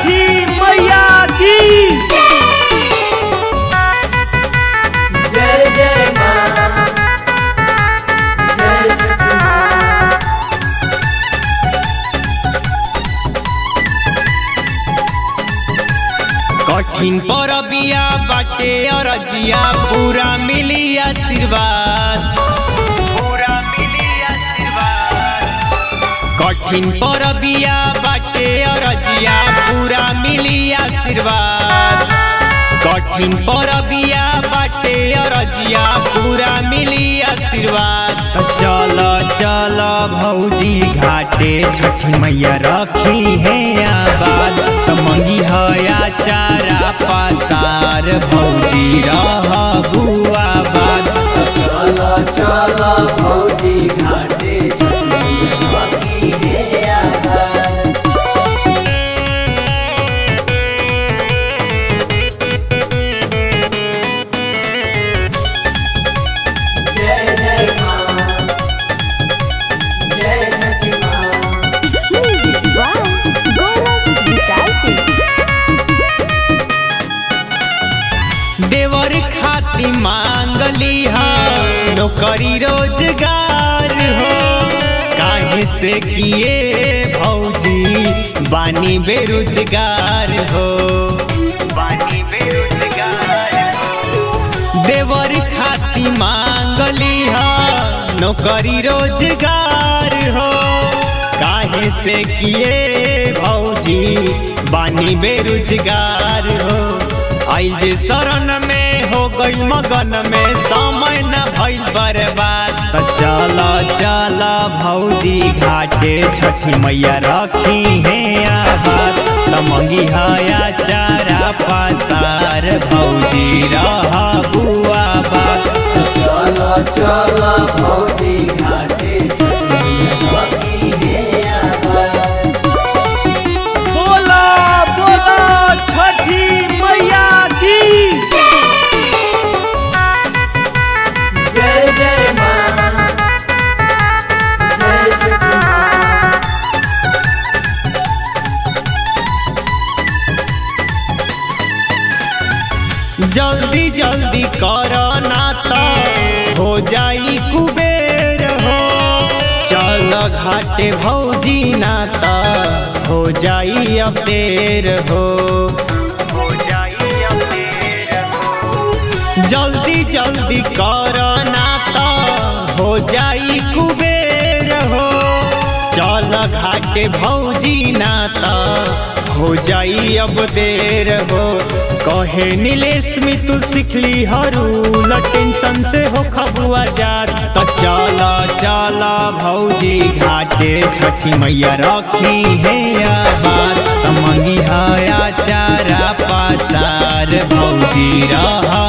छठी मैया की जय जय माँ जय छठी माँ कठिन पर बिया बाटे अरजिया पूरा मिली आशीर्वाद पूरा मिली आशीर्वाद कठिन पर बिया बाटे अरजिया पूरा मिली आशीर्वाद कठिन पर बिया बाटे अरजिया पूरा मिली आशीर्वाद तो चल चल भौजी घाटे छठी मैया रखी है आबाद तो मंगी हया चारा पासार भौजी रह बुआ बाद चल चल भौजी घाटे छठी बाकी है आबाद जय जय माँ जय छठी माँ Music by Gaurav Vishal Singh. देवर खाती मांगली है नौकरी रोजगार हो काहे से किए भौजी बानी बेरोजगार हो बानी बेरोजगार हो देवर खाती मांगली है नौकरी रोजगार हो काहे से किए भौजी बानी बेरोजगार हो आई जे शरण में हो गई मगन में समय न भइल बर्बाद तो चल चल भौजी घाटे छठी मैया रखी है आबाद तो मंगी हया चारा पासार भौजी रह बुआ बात चल चल भौजी घाटे छठी बाकी है आबाद बोला बोला छठी मैया की जय जय माँ जय छठी माँ जल्दी जल्दी करो ना तो हो जाई कुबेर हो चल घाटे भौजी ना तो हो जाई अब देर हो हो जाई अब देर हो जल्दी जल्दी करो ना तो हो जाई कुबेर हो चल घाटे भौजी ना तो हो जाई अब देर हो कहे नीलेश मितुल सिखली हरू ल टेंशन से हो खबुआ जात तो चल चल भौजी घाटे छठी मैया रखी है आबाद तो मंगी हया चारा पासार भौजी रह